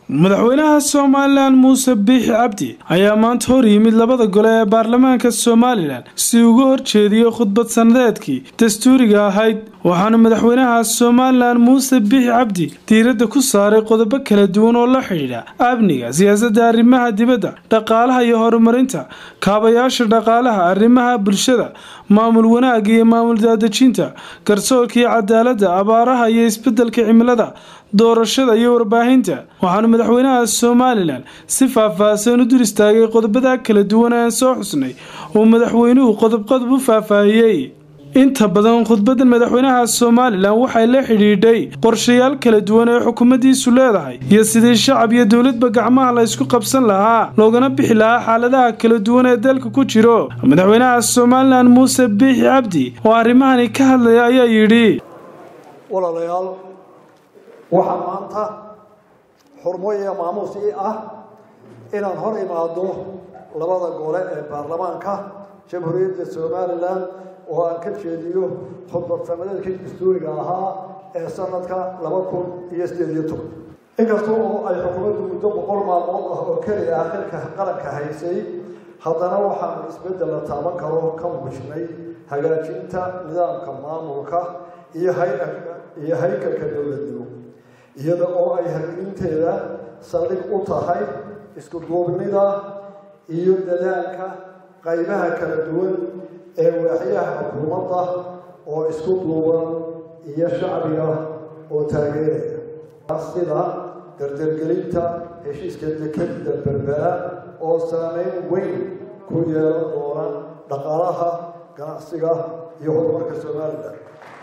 madaxweynaha somalilan muuse biixi cabdi ayaa maanta hor yimid labada gole ee baarlamaanka somalilan si uga horjeediyo khudbad sanadeedkii dastuuriga ahayd waxaana madaxweynaha somalilan muuse biixi cabdi diiradda ku saaray qodobo kala duwan oo la xidhiidha amniga siyaasadda arrimaha dibadda dhaqaalaha iyo horumarinta kaabayaasha dhaqaalaha arrimaha bulshada maamul wanaagga iyo maamul daadejinta garsoorka iyo cadaaladda abaaraha iyo isbedelka cimilada doorashada iyo warbaahinta waxaana madaxweynaha somalilan si faah-faahsan u dul istaagay qodobada kala duwan aan soo xusnay uu madaxweynuhu qodobqodob u faahfaahiyey inta badan khudbadda madaxweynaha somalilan waxay la xidhiidhay qorshayaal kala duwan ee xukuumaddiisu leedahay iyo sidii shacab iyo dowladba gacmaha la ysku qabsan lahaa loogana bixi lahaa xaaladaha kala duwan ee dalka ku jiro madaxweynaha somalilan muuse biixi cabdi oo arrimahani ka hadlaya ayaa yidhi walaalayaal waxaa maanta xurmo iyo maamuus ii ah inaan hor imaado labada gole ee baarlamaanka jamhuuriyadda somalilan oo aan ka jeediyo khudbad sanadeedkii dastuuriga ahaa ee sanadka laba kun iyo sideed iyo toban inkasta oo ay xukuumaddu muddo boqol maalmood ah oo keliya ah xilka qaranka haysay haddana waxaanu isbeddel la taaban karo ka muujinay hagaajinta nidaamka maamulka iyo iyo haykalka dowladnimo iyada oo ay hargelinteeda saldhig u tahay isku duubnida iyo dadaalka qaybaha kala duwan ee waaxyaha xukuumadda oo isku duuban iyo shacbiga oo taageeraya sida dardargelinta heshiiska dekeda berbera oo saameyn weyn ku yeelan doona dhaqaalaha ganacsiga iyo horumarka somalilan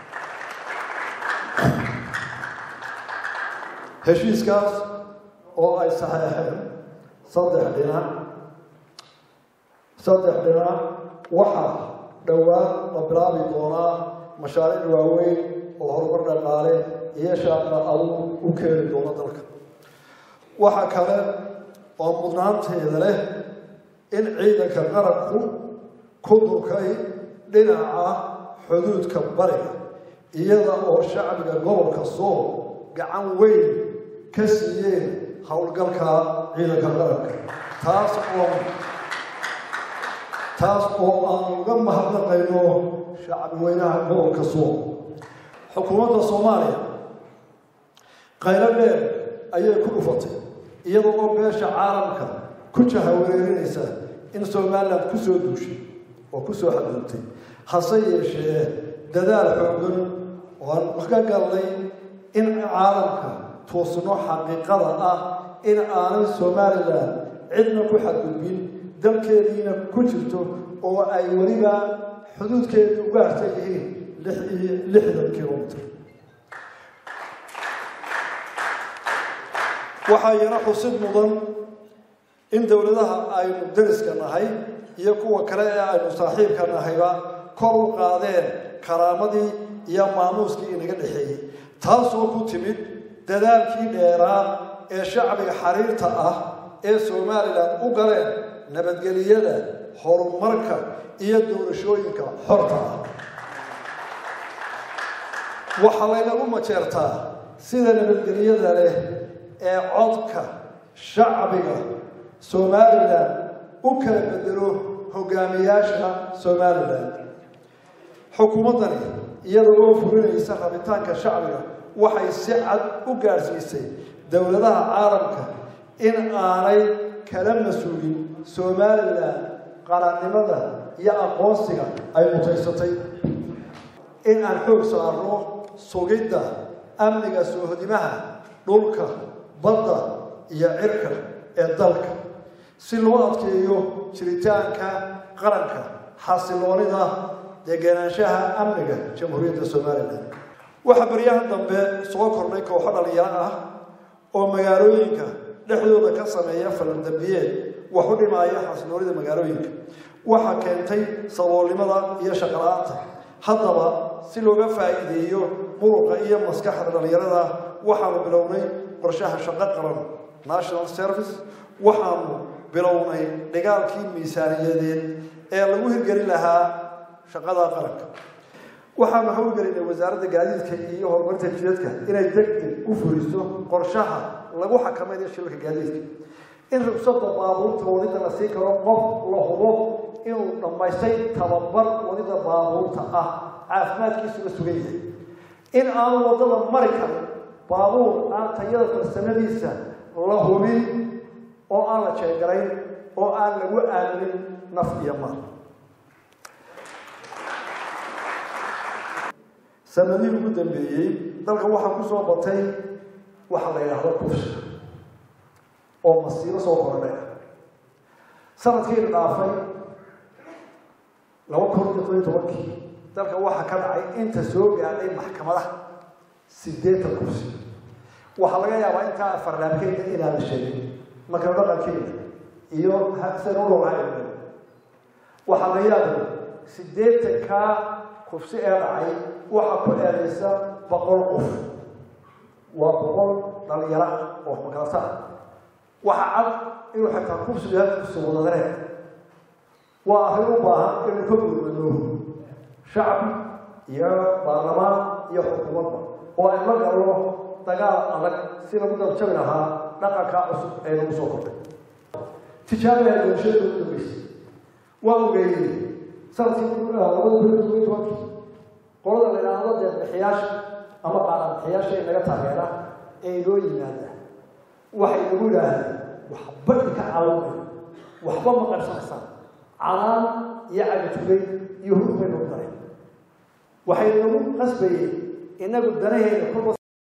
heshiiskaas oo ay saxeexeen saddex dhinac saddex dhinac waxaa dhowaan la bilaabi doonaa mashaariic waaweyn oo horumar dhaqaale iyo shaaqa adugu u keeni doona dalka waxaa kale oo mudnaanteeda leh in ciidanka qaranku ku durkay dhinaca xuduudka bariga iyada oo shacbiga gobolka sool gacan weyn ka siiyeen howlgalka ciidanka qaranka taas oo taas oo aan uga mahadnaqayno shacbi weynaha gobolka sool xukuumadda soomaaliya qaylo dheer ayay ku dhufatay iyada oo beesha caalamka ku jahawareerinaysa in somalilan ku soo duushay oo ku soo xaduuntay hase yeeshee dadaal xoogan oo aan ka galnay in caalamka tuusno xaqiiqada ah in aanay somalilan cidna ku xadgudbin dalkeediina ku jirto oo ay weliba xuduudkeedii uga harsan yihiin lix iyo lixdan kilomitr waxaa yana xusid mudan in dowladaha aynu dariska nahay iyo kuwa kale ee aynu saaxiibka nahayba kor u qaadeen karaamadii iyo maamuuskii inaga dhexeeyey taasoo ku timid dadaalkii dheeraa ee shacbiga xariirta ah ee somalilan u galeen nabadgeliyada horumarka iyo doorashooyinka xorta ah waxaa laynagu majeertaa sida nabadgelyada leh ee codka shacbiga somalilan u kala bedelo hogaamiyaasha somalilan xukuumaddani iyada oo fulinaysa rabitaanka shacbiga waxay si cad u gaadhsiisay dowladaha caalamka in aanay kala mas-uulin somalilan qarannimada iyo aqoonsiga ay mutaysatay in aan xoog saarno sugidda amniga soohodimaha dhulka badda iyo cirka ee dalka si loo adkeeyo jiritaanka qaranka xasiloonida degenaanshaha amniga jamhuuriyadda somalilan waxaa baryahan dambe soo kordhay kooxo dhalinyaro ah oo magaalooyinka dhexdooda ka sameeya falandambiyeed wax u dhimaaya xasiloonida magaalooyinka waxaa keentay saboolnimada iyo shaqala-aanta haddaba si looga faa'iideeyo muruqa iyo maskaxda dhalinyarada waxaanu bilownay qorshaha shaqo qaran national service waxaanu bilownay dhigaalkii miisaaniyadeed ee lagu hirgelin lahaa shaqada qaranka waxaanu hawlgelinay wasaaradda gaadiidka iyo horumarinta jidadka inay deg deg u fuliso qorshaha lagu xakamaynayo shilalka gaadiidka in rugsada baabuurta wadida la siin karo qof la hubo inuu dhammaystay tababar wadida baabuurta ah caafimaadkiisu la sugan yahay in aanu wadada mari karin baabuur aan tayada farsamadiisa la hubin oo aan la jeegarayn oo aan lagu aaminin naf iyo maal sanadihii ugu dambeeyey dalka waxaa ku soo batay waxa la yidhaahdo kufsiga oo masiibo soo korodhay sanadkiina dhaafay laba kun iyo toban tobankii dalka waxaa ka dhacay inta soo gaadhay maxkamadaha sideetan kursi waxaa laga yaabaa intaa afarlaabkeeda inaan la sheegin marka dhaqankeeda iyo sida u loogaa waxaa la yaabay sideetankaa kufsi ee dhacay waxaa ku eedaysa boqol qof waa boqol dhalinyaro oo makalasa ah waxaa cad inuu xitaa kufsigu yahay kufsi wadadareen waa arrin u baahan inuu ka gurmado shacab iyo baarlamaan iyo xukuumadba oo ay la galno dagaal adag si lagu dabjabi lahaa dhaqanka cusub ee lagu soo kordhay tijaabiyaa doorashada ugu dambeysay waa ogeeyey sanadkii labada kun iyo toban tobankii qolada la yidhaahdo deeqbixiyaasha ama qaadanbixiyaasha ee naga taageera ee inoo yimaada waxay nagu yidhaahdeen waxba idinka caawinay waxba ma qarsanaysaan calaan iyo cagajugay iyo hurug bay nagu dareen waxay nagu qasbayeen inagu danaheena kulba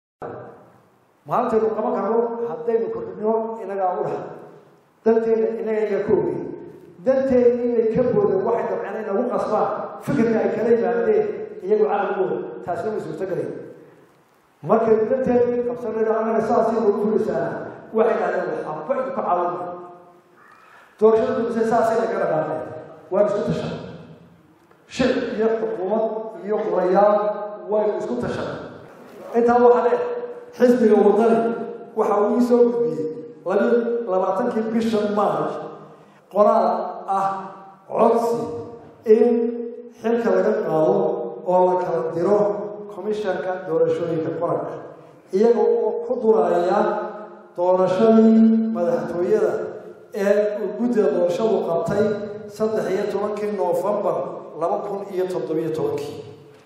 maalintaynu qaban karno haddaynu kordhino inagaa u dhaha danteena inaga iga ka ogey danteena inay ka boodeen waxay dabceen inagu qasbaan fikirka ay kala yimaadeen iyagu caqligooda taasina way suurtogalayn markay danteedii qabsanayno annaga saasii nagu fulisaana waxay dhahdeen waxba idinku caawina doorashada dumise saasay naga dhaqaaqeen waan isku tashan shicib iyo xukuumad iyo qurayaal waynu isku tashan intaa waxaa dheer xisbiga wadani waxa uu ii soo gudbiyey labi labaatankii bisha march qoraal ah codsi in xilka laga qaado oo la kala diro commishanka doorashooyinka qaranka iyaga oo ku duraya doorashadii madaxtooyada ee uu guddiga doorashadu qabtay saddex iyo tobankii noofembar laba kun iyo toddobiyo tobankii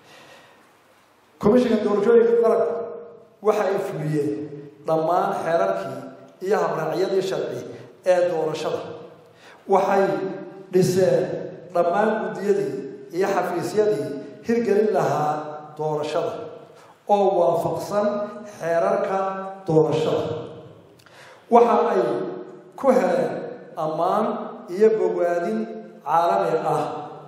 commishanka doorashooyinka qaranka waxa ay fuliyeen dhammaan xeerarkii iyo habraacyadii sharci ee doorashada waxay dhiseen dhammaan guddiyadii iyo xafiisyadii hirgelin lahaa doorashada oo waafaqsan xeerarka doorashada waxa ay ku heleen ammaan iyo bogaadin caalami ah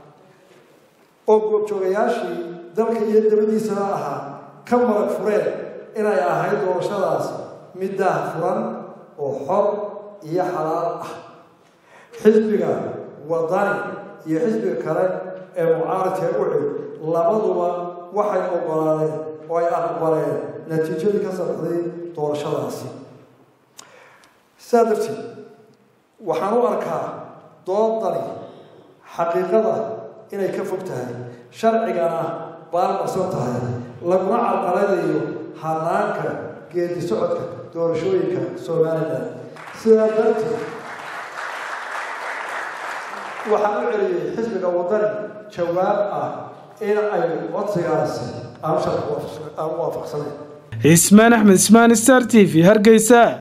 oo goobjoogayaashii dalka iyo dabadiisana ahaa ka marag fureen inay ahayd doorashadaas mid daah furan oo xor iyo xalaal ah xisbiga wadani iyo xisbiga kale ee mucaaradka u cid labaduba waxay ogolaadeen oo ay aqbaleen natiijadii ka saxday doorashadaasi sidaa darteed waxaan u arkaa doodani xaqiiqada inay ka fog tahay sharcigana baalmarsan tahay laguna carqaladayo hanaanka geedi socodka doorashooyinka somalilan sidaa darteed waxaan u celiyey xisbiga wadani jawaab ah in ay codsigaasi aan sharci aan waafaqsanayn cismaan axmed ismaan star t v hargeysa